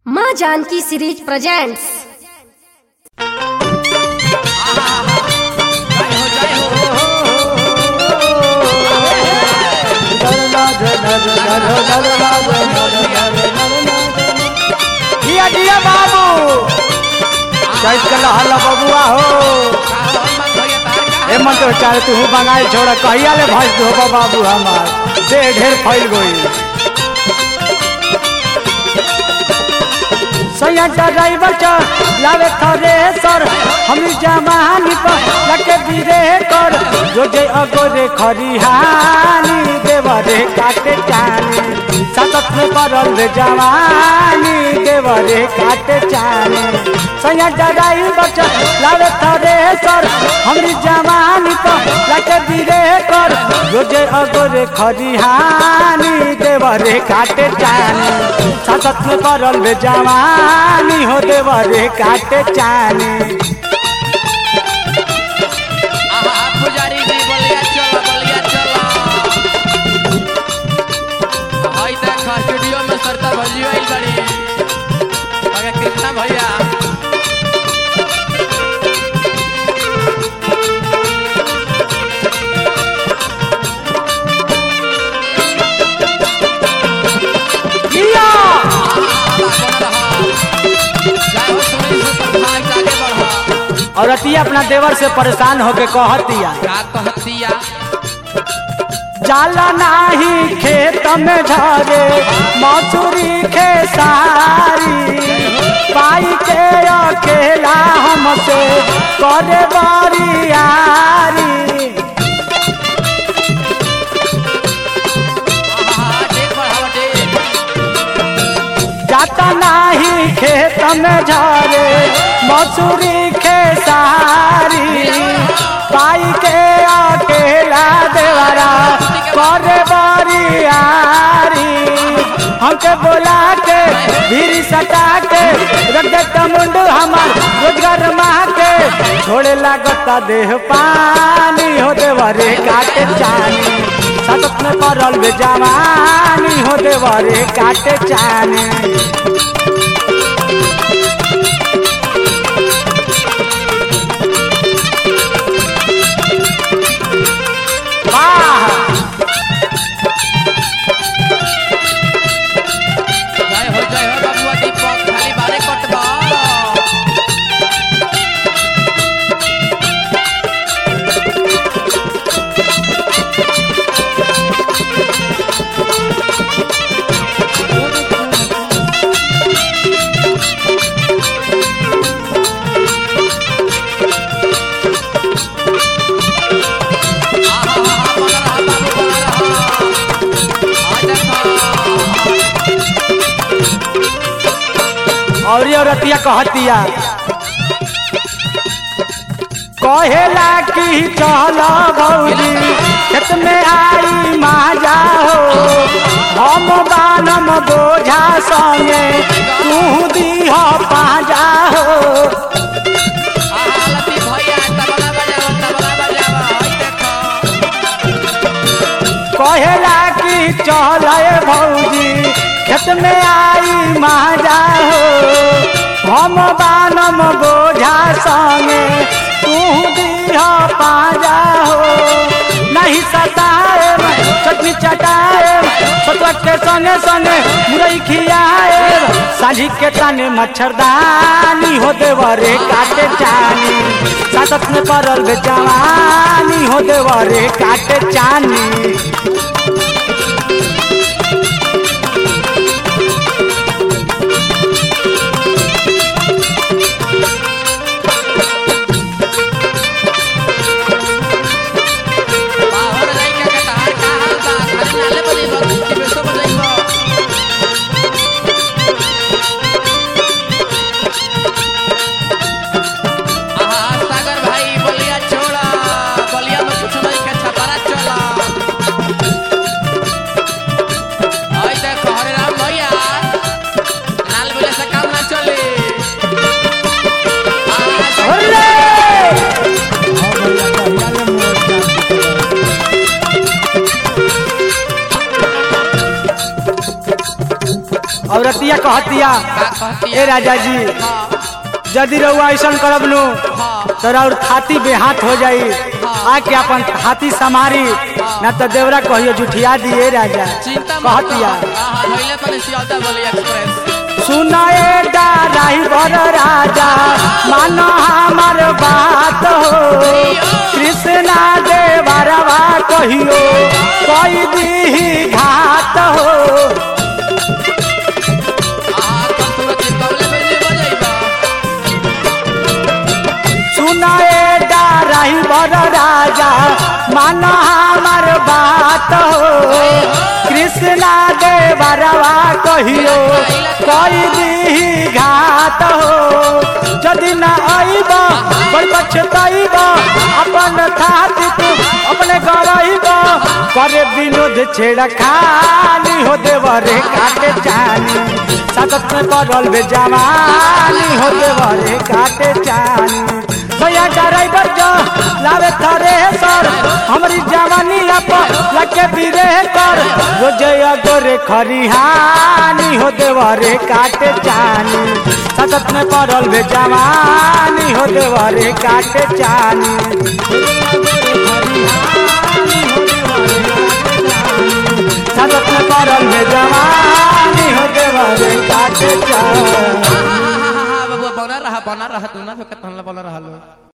माँ Janaki series presents दिया दिया बाबू चैत के लहल बबुआ हो ए मन तो चाहे तू बंगाल छोड़ कहिया ले भज दो बाबू हमार दे ढेर फैल गई सैया ड्राइवर चा लावे थरे सर हम जमानी पर लगे बीरे कर जो जे अगोरे खरिहानी देवरे काटे जाने सतत में परल रे जवानी देवरे काटे जाने सैया ड्राइवर चा लावे थरे सर हम जमानी पर लगे बीरे कर जो जे अगोरे खरिहानी देवरे काटे जाने सतत में परल रे जवानी हो देवरे काटे जाने पुजारी जी बलिया चला बलिया चला हई देख स्टूडियो में सरता भजियो आई बड़ी अगे कृष्णा भैया किया जय हो सुनी सुपर फास्ट आगे बढ़ा और अतिया अपना देवर से परेशान होके कहतिया का कहतिया जाला नाही खेत में झरे मसूरी खेसारी पाई के अकेला हमसे करे बरियारी आहा डेट बढ़ावा डेट जाता नाही खेत में झरे मसूरी खेसारी पाई के अकेला देवरा करे बरियारी हमके बोला के भीरी सटा के रख देता मुंडू हमार रोजगार माह के छोड़े लागता देह पानी हो देवरे काटे चानी सतत में पड़ल बे जवानी हो देवरे काटे चानी वाह जय हो जय हो बबुआ दीपक खाली बारे कटबा आहा आहा बना रहा बाबू बना रहा आज देखा और ये रतिया कहतिया कहेला कि चल भौजी खेत में आई माजा हो हम बानम बोझा संगे तू दीह पाजा हो आहा लती भैया तबला बजावा तबला बजावा हई देखो कहेला कि चल भौजी खेत में आई माजा हो हम बानम बोझा संगे तू दीह पाजा हो नहीं सताए चटनी चटाए सतुआ के संगे संगे मुरई खियाए साझी के ताने मच्छरदानी हो देवरे काटे चानी सासत में पड़ल बे जवानी हो देवरे काटे चानी बाहर जाई के तहार का हाल बा खाली नाले बजेबो कि बेसो बजेबो आहा सागर भाई बलिया छोड़ा बलिया में कुछ नहीं के छपारा चला औरतिया कहतिया का कहती ए राजा जी हाँ यदि रउआ ऐसा करब नु हाँ तो और थाती बेहाथ हो जाई आके अपन हाथी समारी ना तो देवरा कहियो जुठिया दिए राजा चिंता मत कहतिया करो। हाँ हाँ धइले तनी सियालदा बोली एक्सप्रेस सुनाए ड्राइवर राजा मानो हमार बात हो कृष्णा देवरवा कहियो कोई दी घात हो हाँ कम थोड़ा चिंतावले बजे बजाइबा सुनाए ड्राइवर राजा मानो हमार बात हो कृष्णा देवरवा कहियो कोई दी घात हो यदि न आईब बड़ पछताईब अपन थाती तू अपने गरईब करे विनोद छेड़ा खानी हो देवरे काटे जानी सतत में पड़ल बे जवानी हो देवरे काटे जानी भैया ड्राइवर जो लावे थरे सर हमारी जवानी अप लगे बिरे कर रोजया गोरे खरिहानी हो देवरे काटे जानी सतत में पड़ल बे जवानी हो देवरे काटे जानी सतत में पड़ल बे जवानी हो देवरे काटे जानी हाँ हाँ हाँ हाँ हाँ बबुआ बना रहा बना रहा तू ना तो कतन बना रहा लो